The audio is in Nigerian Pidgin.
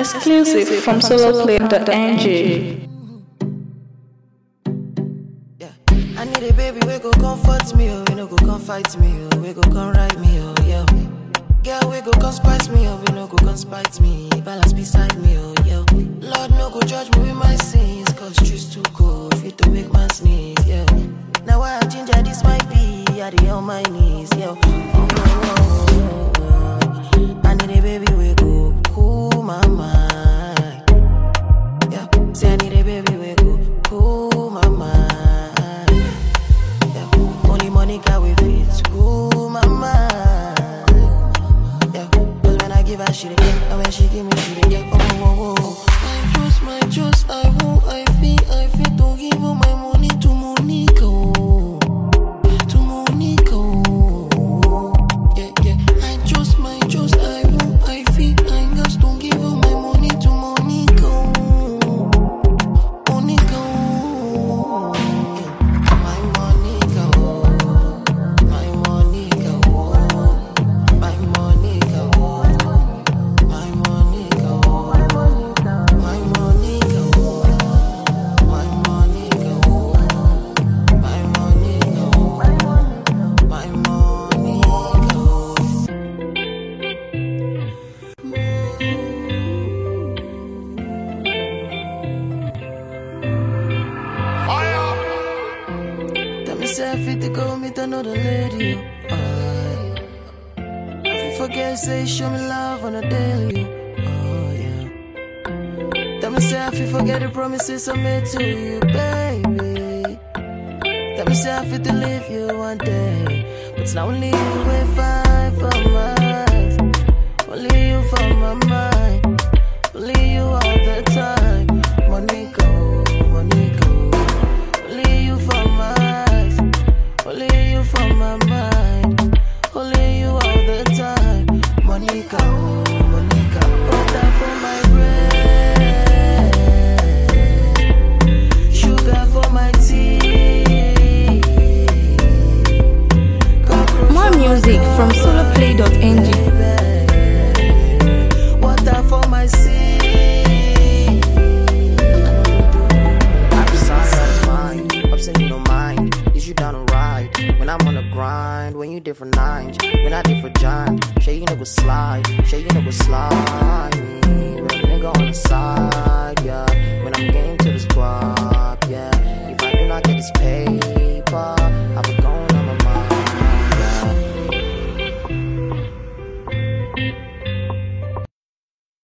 Exclusive from soloplay.ng. Yeah. I need a baby we go comfort me, oh, we no go come fight me, oh, we go come ride me, oh, yeah. Girl, we go come spice me, oh, we no go come spite me, balance beside me, oh, yeah. Lord, no go judge me with my sins, cause truth's too cold, fit to make man sneeze, yeah. Now I ginger this might be, I dey on my knees, yeah. Oh, oh, oh, oh, oh. I need a baby we go cool my mind. Yeah, say I need a baby we go cool my mind. Yeah, only Monica we fit cool my mind. Yeah, cause when I give her she dey get, and when she give me she dey get. Oh, oh, oh, oh. I trust, my trust, I won't, I feel, I feel to give all my money to Monica. Oh. To Monica. Oh. Yeah, yeah. I trust, my trust, I won't, I feel, I just don't give all my money to Monica. Oh. Monica, oh. my Monica, oh. my Monica, oh. my Monica, oh. my Monica, oh. my Monica, oh. my Monica, oh. my Monica, oh. my Monica, oh. Tell me say I fit to go meet another lady. oh, aye. I fit forget say show me love on a daily. Oh yeah. Tell me say I fit forget the promises I made to you, baby. Tell me say I fit to leave you one day, but it's not only you we fight for my eyes. Only you for my mind. Only you all the time. Monica, Monica. Only you for my eyes, only you for my mind, only you all the time. Monica, oh, Monica, water for my brain, sugar for my tea. cockroach More for my music from soloplay.ng. Water for my sea. Outside of mind, upset you don't mind. Is you down to ride? When I'm on the grind, when you different nines, when I different giant. Shay you know go slide, shay you know go slide me. Real nigga on the side, yeah. When I'm getting to this guap, yeah. If I do not get this paper, I will